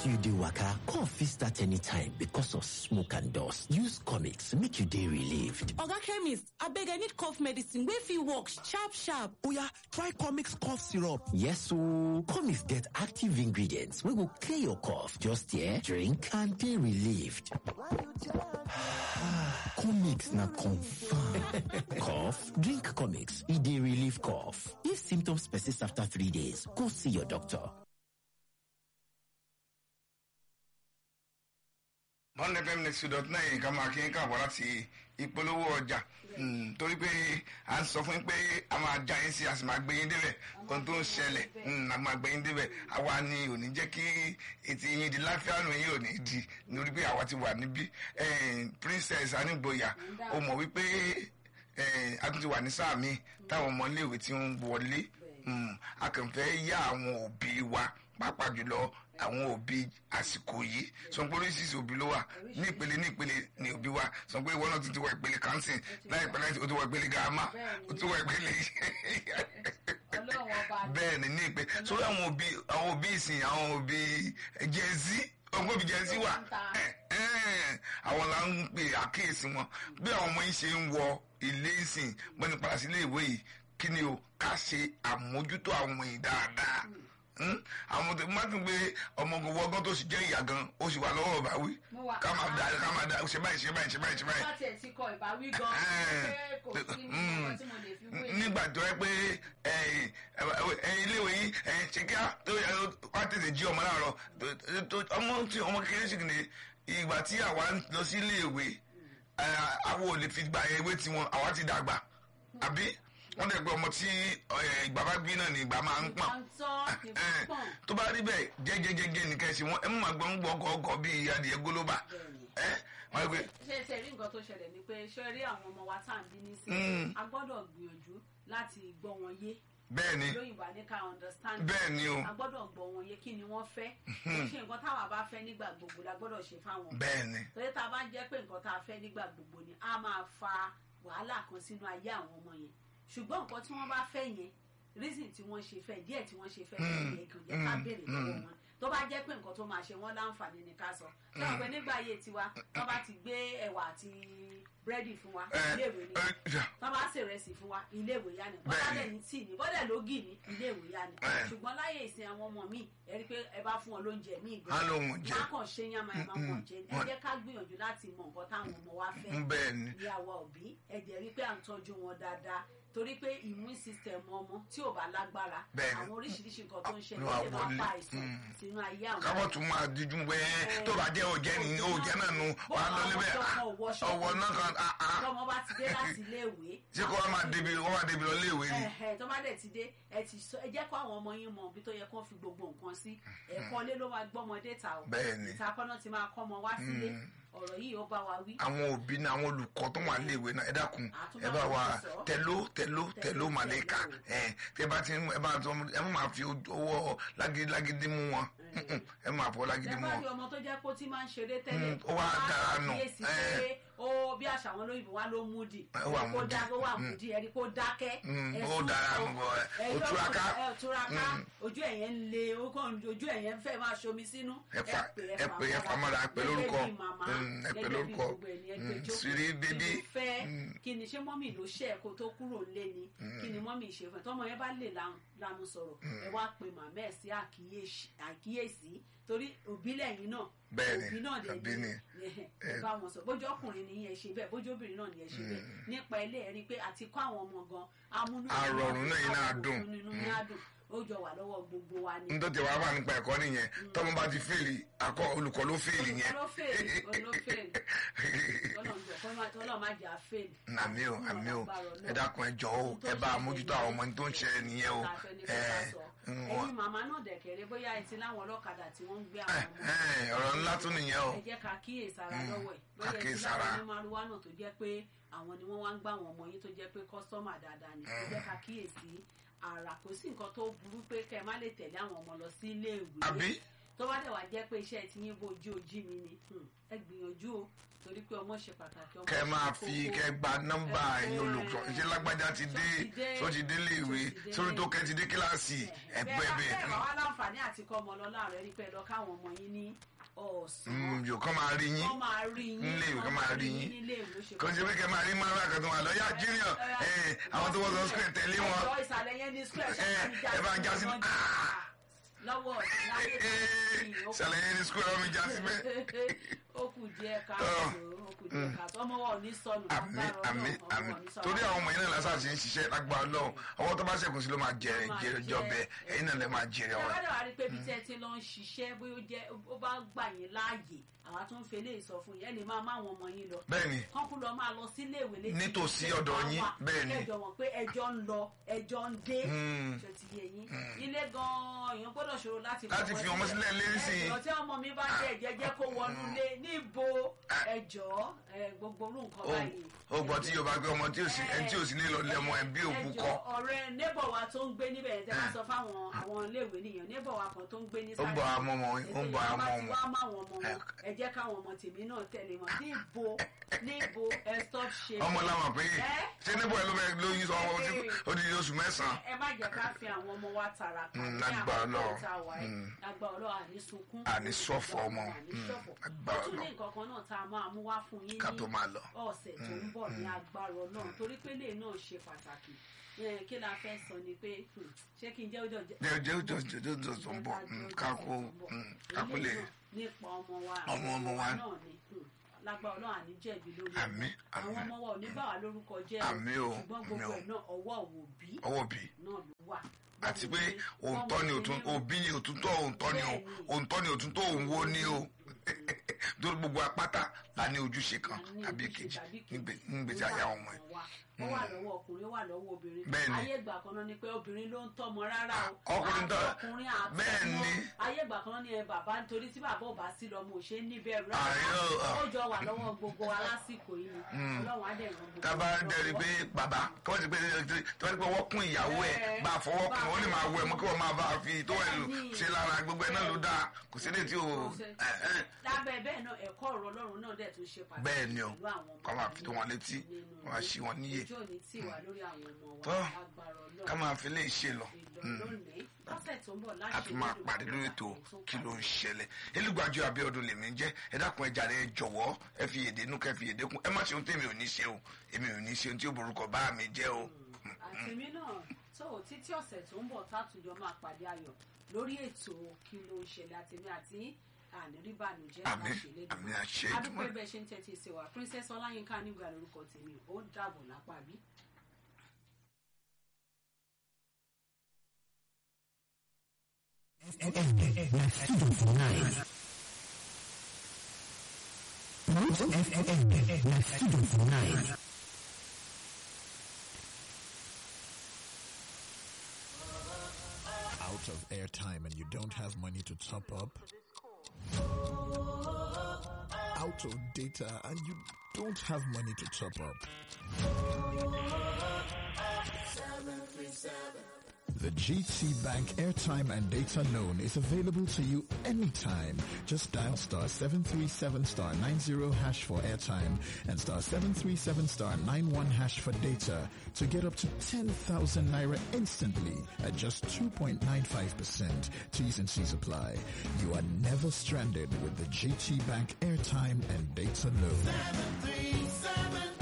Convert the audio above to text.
you dey waka cough fit start anytime because of smoke and dust use comics make you dey relieved oga chemist abeg i need cough medicine wey fit work sharp sharp oya try comics cough syrup yes ooo comics get active ingredients wey go clear your cough just hear drink and dey relieved comics na confam cough drink comics e dey relieve cough if symptoms persist after three days go see your doctor one fm next dot nine ká máa kí n káàbọ̀ láti ìpolówó ọjà torí pé à ń sọ fún yín pé a máa já yín sí a sì máa gbé yín débẹ̀ ohun tó ń ṣẹlẹ̀ a máa gbé yín débẹ̀ àwa ni ò ní jẹ́ kí etí yín di láfíà nù yín ò ní di nítorí pé àwa ti wà níbí princess anigboya ó mọ̀ wípé a tún ti wà ní sáà mi táwọn ọmọ iléèwé tí ń wọlé a kàn fẹ́ yá àwọn òbí wa pàápàá jùlọ àwọn òbí àsìkò yìí sọ pé oríṣiríṣi òbí ló wà ní ìpele ní ìpele ní òbí wa sọ pé ìwọ náà tún ti wọ ìpele kansin láìpẹ́ láì o ti wọ ìpele gàmá o ti wọ ìpele bẹ́ẹ̀ ni ní ìpele sórí àwọn òbí àwọn òbí ìsìn àwọn òbí jẹ́nsí ọgbọ́n òbí jẹ́nsí wà àwọn là ń pè àkíyèsí wọn bí àwọn ọmọ yìí ṣe ń wọ ilé ìsìn gbọ́ni padà sí ilé ìwé yìí kí ni o ká ṣe àmójútó àwọn yìí dáadáa àwọn tó má tún gbé ọmọọgùn wọgán tó sì jẹ́ ìyá gan ó sì wà lọ́wọ́ ọba wí ká máa da ká máa da ṣe báyìí ṣe báyìí ṣe báyìí ṣe báyìí. láti ẹ̀ ti kọ ìbáwí gan pé kò sí nǹkan tí mo lè fi wé. nígbà tó yẹ pé iléèwé yìí ṣe kí wá tètè jí ọmọ láàárọ̀ ọmọ tí ọmọ kékeré sì kìíní ìgbà tí àwa ń lọ sí iléèwé àwọn ò lè fi gba ewé tiwọn àwa ti dàgbà àbí wọ́n dẹ̀ pé ọmọ tí ìgbà bá bí náà ní ìgbà máa ń pọ̀n tó bá rí bẹ́ẹ̀ jẹ́jẹ́jẹ́jẹ́ nìkan ṣe wọ́n ẹ mú àgbọn ń gbọ́ ọkọ̀ bíi adìyẹ gólóbà wọ́n gbé. ṣé ṣe rí nǹkan tó ṣẹlẹ̀ ni pé ṣé rí àwọn ọmọ wa tá à ń bí ní sí a gbọ́dọ̀ gbìyànjú láti gbọ́ wọn yé bẹ́ẹ̀ni lóyìnbó ní ká understand bẹ́ẹ̀ni o a gbọ́dọ̀ gbọ́ wọn yé kí ni wọ́n fẹ́ ṣe nǹkan táwa bá fẹ́ nígbà gbogbo la gbọ́dọ̀ ṣe fáwọn bẹ́ẹ̀ni torí tá a bá ń jẹ́ pé nǹkan tá a fẹ́ nígbà gbogbo ni a máa fa wàhálà kan sínú ayé àwọn ọmọ yẹn ṣùgbọ́n nǹkan tí wọ́n bá fẹ́ yẹn reason tí wọ́n ṣe fẹ́ díẹ̀ tí wọ́n ṣe fẹ́ yẹn kàn jẹ́ ká béèrè lọ́wọ́ wọn tó bá jẹ́ pé nǹkan tó máa ṣe wọ́n láǹfààní ni ká sọ tó wà pé nígbà ayé tiwa tó bá ti gbé ẹ̀wà àti búrẹ́dì fún wa iléèwé ni tó bá ṣèrẹsì fún wa iléèwé yá ni bọ́dà dẹ̀ ní tíì ní bọ́dà lógì ní iléèwé yá ni ṣùgbọ́n láyé ìsìn àwọn ọmọ míì ẹ rí i pé ẹ bá fún wọn lóúnjẹ míì gan á lóhun jẹ má kàn ṣe yánmá ẹ má kàn jẹ ẹ jẹ́ ká gbìyànjú láti mọ nǹkan táwọn ọmọ wa fẹ́ bẹ́ẹ̀ni ìyàwó òbí ẹ jẹ́ rí i pé à ń tọ́jú wọn dáadáa torí pé immune system ọmọ tí ò bá lágbára àwọn oríṣiríṣi nǹkan tó ń ṣẹlẹ̀ lè máa pa àìsàn sínú ayé àwọn. kábọ̀ tún máa díjú pé tó bá jẹ́ òjẹ́ ni òjẹ́ náà nu wàá lọ níbẹ̀ ọwọ́ náà kan. tọmọ bá ti dé láti iléèwé. ṣé kó wọ́n máa débi wọ́n máa débi lọ léèwé ni. tó bá dẹ̀ ti dé ẹ ti sọ ẹ jẹ́ kó àwọn ọmọ yín mọ ibi tó yẹ kó fi gbogbo nǹkan sí ẹ̀kọ́ lé ló máa gbọ́mọdé ta o ìtakọ́nà ti máa kọ́ ọmọ wá sílé ọ̀rọ̀ yìí ó bá wa wí. àwọn òbí náà àwọn olùkọ́ tó wà léèwé náà ẹ dákun ẹ bá wa tẹ̀ló tẹ̀ló tẹ̀ló màlẹ́kà ẹ tẹ bá ti ẹ bá tó ẹ má fi owó lágídí mú wọn ẹ má fọ lágídí mú wọn. ẹ bá rí ọmọ tó jẹ́ kó tí máa ń ṣeré tẹ́lẹ̀ ó wá dára nù ó bí àṣà àwọn olóyìnbó wa ló mú di kó dá kó wà mú di ẹni kó dákẹ́ ó dára nù bọ ẹ ó túraká ẹ túraká ojú ẹ̀yẹn ń le ojú ẹ̀yẹn fẹ́ máa ṣomi sínú ẹ pè ẹ pè ẹ famara ẹ pè lórúkọ ẹ pè lórúkọ siri bébí. kí ni ṣé mọ́mì ló ṣe ẹ̀ kó tó kúrò lé ni kí ni mọ́mì ṣe fún ẹ tọ́mọ yẹn bá lè lanu sọ̀rọ̀ ẹ wá pe màmá ẹ̀ sí àkíyèsí torí òbí lẹ́yìn náà bẹ́ẹ̀ni òbí náà lè òbí ni ẹ bá wọn sọ bójú ọkùnrin ni ẹ ṣe bẹ́ẹ̀ bójú obìnrin náà ni ẹ ṣe bẹ́ẹ̀ nípa ilé ẹ rí i pé àti kọ́ àwọn ọmọ gan amúnú àrọ̀rùn náà yìí náà dùn nínú ní àdùn ó jọ wà lọ́wọ́ gbogbo wa ni. nítorí wàá wà nípa ẹ̀kọ́ nìyẹn tọ́mọ bá ti fèèlì akọ olùkọ́ ló fèèlì yẹn. olùkọ́ ló fèèlì ló fèèlì tọ́lọ́ má jà fèèlì. àmì o àmì o ẹ dákun ẹ jọ o ẹ bá mójútó àwọn ọmọ tó ń ṣe nìyẹn o. ẹyin màmá náà dẹ̀kẹ̀rẹ̀ bóyá ẹ ti láwọn ọlọ́kadà tí wọ́n ń gbé àwọn ọmọ. ọ̀rọ̀ ńlá tún nìyẹn o. ẹ jẹ́ ká kíyèsára lọ́wọ́ ẹ̀ lóye tí láwọn onímọ̀lúwà náà tó jẹ́ pé àwọn ni wọ́n wá ń gbá àwọn ọmọ yín tó jẹ́ pé kọ́sọ́mà dáadáa ni ẹ jẹ́ ká kíyèsí ara kò sí nǹkan tó burú pé kẹ́ ẹ má lè tẹ̀lé àwọn ọmọ lọ sí ilé ìwé àbí tó bá dẹ̀ wá jẹ́ pé iṣẹ́ ti yín bojú ojú mi ni hmm, ẹ gbìyànjú o torí pé ọmọ ṣe pàtàkì ọmọ kẹ ṣe máa kókó. fi kẹ gba nọ́mbà ẹ̀yin olùkọ́ ṣe lágbájá ti dé tó ti dé léèwé sórí tó kẹ ti dé kíláàsì ẹgbẹ bẹ́ẹ̀ bẹ́ẹ̀ bá wà láǹfààní àti kọ́ ọmọ lọ́la rẹ̀ rí pé lọ káwọn ọmọ yín ní ọ̀sán yóò kọ́ máa rí yín wọ́n máa rí yín nílé ìwé kọ́ máa rí yín nílé ìwé ó ṣe kò sí pé kẹ máa rí mara kan tó wà lọ yá junior ẹ àwọn tó wọ́n sọ square tẹ̀lé wọn ẹjọ́ ìsàlẹ̀ yẹn ní square ṣe Eh, máa ń ẹ bá ń já sí- wọn Ah! lọ́wọ́ ọ̀sán láyé tó ṣàlẹ̀ yẹn ní square ọmọ ìjà síbẹ̀ ó kù díẹ̀ káàtó ó kù díẹ̀ káàtó ọmọ wa ò ní sọnù àmì lágbára àmì Ọlọ́run, ọmọ àmì wa ò ní sọnù. torí àwọn ọmọ yẹn náà lásán ṣe ń ṣiṣẹ́ lágbára Ọlọ́run ọwọ́ tó bá ṣẹ̀kùn sí ló máa jẹrẹ Ó máa jẹrẹ jẹ, jọbẹ ẹ̀yin náà lè máa jẹrẹ ẹ ọwọ́ bá dẹ̀ wá rí pé ibi tí ẹ ti lọ ń ṣiṣẹ́ bóyá ó jẹ́ ó bá gbà yín láàyè àwa tó ń fi eléyìí sọ fún yín ẹ lè máa má àwọn ọmọ yín lọ bẹ́ẹ̀ ni kán kú lọ máa lọ sí iléèwé létí Nítòsí ilé ọ̀dọ̀ wa yín, wà, bẹ́ẹ̀ ni. kẹjọ wọn pé ẹjọ́ ń lọ ẹjọ́ ń dé Mm. ṣe ti yé yín ilé gan-an èèyàn gbọ́dọ̀ ṣòro láti Láti fi ọmọ sílẹ̀ lé nísìnyí. ẹjọ́ tí ọmọ mi bá jẹ́ ẹ̀jẹ̀ jẹ́ kó wọnú ilé níbo ẹjọ́ ẹ, gbogbo orú nǹkan ó báyìí ó gbọ́ tí yorùbá gbé ọmọ tí ò sí ẹni tí ò sí nílò lẹ́mọ ẹ̀ bí òkú ẹjọ́ kọ́ ọ̀rẹ́ neighbor wa tó ń gbé níbẹ̀ yẹn tẹ́ bá sọ fáwọn àwọn iléèwé nìyẹn neighbor wa kan tó ń gbé ní Ó ń bọ̀ àmọ́ ọmọ wọn, ó ń bọ̀ àmọ́ ọmọ ọmọ. wá máwọn ọmọ wọn ẹ jẹ́ káwọn ọmọ tèmi náà tẹ̀lé wọn níbo níbo ẹ stop ṣe ọmọ làwọn pé Ẹ́? ṣé níbo ẹ ló fẹ́ lóyún sọ ọmọ tí ó di oṣù mẹ́sàn-án ẹ má jẹ́ ká fi àwọn ọmọ wa tara kan Mm, ní lágbára àkókò Ọlọ́run. tá a wà yìí Mm. lágbára Ọlọ́run àní sunkún Àní ṣọ̀fọ̀ ọmọ. àní Mm, ṣọ̀fọ̀ lágbára ó tún ní Ọlọ́run. nǹkan kan náà tá a máa mú wá fún yín ká ní tó máa lọ. ọ̀sẹ̀ tó ń bọ̀ ní agbára ọlọ́run torí pé lè náà ṣe pàtàkì Eh, kí la fẹ́ sọ ni pé hmm, ṣé kí n jẹ́ ọjọ́ jẹ́ jẹ́ jẹ́ jẹ́ jẹ́ jẹ́ jẹ́ tó ń bọ̀ mm, ká kó mm, ká kó lè nípa ọmọ wa Ọmọ ọmọ wa. náà ni hmm, lágbára ọlọ́run àní jẹ̀bi lórí Àmín, àwọn àmín. ọmọ wa ò ní bá wa lórúkọ jẹ́ Àmín o, ṣùgbọ́n àmín gbogbo o. ẹ̀ náà ọwọ́ òbí ọwọ́ bí náà ló wà àti pé òǹtọ́ ni òtún òbí ni òtúntọ́ òǹtọ́ ni o òǹtọ́ ni òtúntọ́ òǹwo ni o torí gbogbo apáta la ní ojúṣe kan tàbí kejì nígbè- nígbèsí ayé àwọn ọmọ ẹ̀. ó wà lọ́wọ́ ọkùnrin ó wà lọ́wọ́ obìnrin Bẹ́ẹ̀ni. ayé ìgbà kan náà ni pé obìnrin ló ń tọ́mọ rárá o Ọkùnrin tọ́- ọkùnrin àtọmọ Bẹ́ẹ̀ni. ayé ìgbà kan náà ni ẹ bàbá nítorí tí bàbá ò bá sí lọ́mọ ò ṣe é níbẹ̀rù Àyè ó- ó jọ wà lọ́wọ́ gbogbo wa lásìkò yìí ni ọlọ́run á dẹ̀ ràn gbogbo tábà wa dẹ́rì lọ́wọ́. pé bàbá kí wọ́n ti pé tí wọ́n ti pé wọ́n kún ìyàwó ẹ̀ bá a fọwọ́ kún wọ́n lè máa wọ ẹ̀ mọ́ kí wọ́n máa bá a fi tó ẹ̀ lò Bẹ́ẹ̀ni. ṣe lára gbogbo ẹ̀ náà ló dáa kò sí ní tí o lábẹ́ bẹ́ẹ̀ náà ẹ̀kọ́ ọ̀rọ̀ ọlọ́run náà dẹ̀ tún ṣe pàtàkì bẹ́ẹ̀ ni o pẹ̀lú àwọn ọmọ ká máa wa fi tó wọn létí nínú wọ́n á ṣí wọn níyè ojú òní tì wá lórí àwọn ọmọ wa Tọ́, agbára ọlọ́run ká máa fi lè ṣe lọ lónìí lọ́sẹ̀ tó ń bọ̀ láṣẹ a tún máa pàdé lórí ètò kí ló ń ṣẹlẹ̀ elúgbàjọ Abíọ́dún lèmi ń jẹ́ ẹ dákun ẹja rẹ jọ̀wọ́ ẹ fi èdè inú kẹ fi èdè kún ẹ má ṣe ohun tèmi ò ní ṣe o èmi ò ní ṣe ohun tí ó borúkọ bá mi jẹ́ o. àtìmí náà tó títí ọ̀sẹ̀ tó ń bọ̀ tátùjọ máa pàdé ayọ̀ lórí ètò kí ló ń ṣẹlẹ̀ àtìmí àti àníríbànújẹ́ Àmín, láṣẹ àmín, àṣẹ adúpẹ́ Èdùmàrè. bẹ́ẹ̀ ṣe ń tẹ́tí sí wa princess ọláyínká nígbà lórúkọ tèmi ó dàbọ̀ lápá bí. out of airtime and you don't have money to top up, out of data and you don't have money to top up. The GT Bank airtime and data loan is available to you anytime. Just dial star 737 star 90 hash for airtime and star 737 star 91 hash for data to get up to 10,000 naira instantly at just 2.95%. T's and C's apply. You are never stranded with the GT Bank airtime and data loan.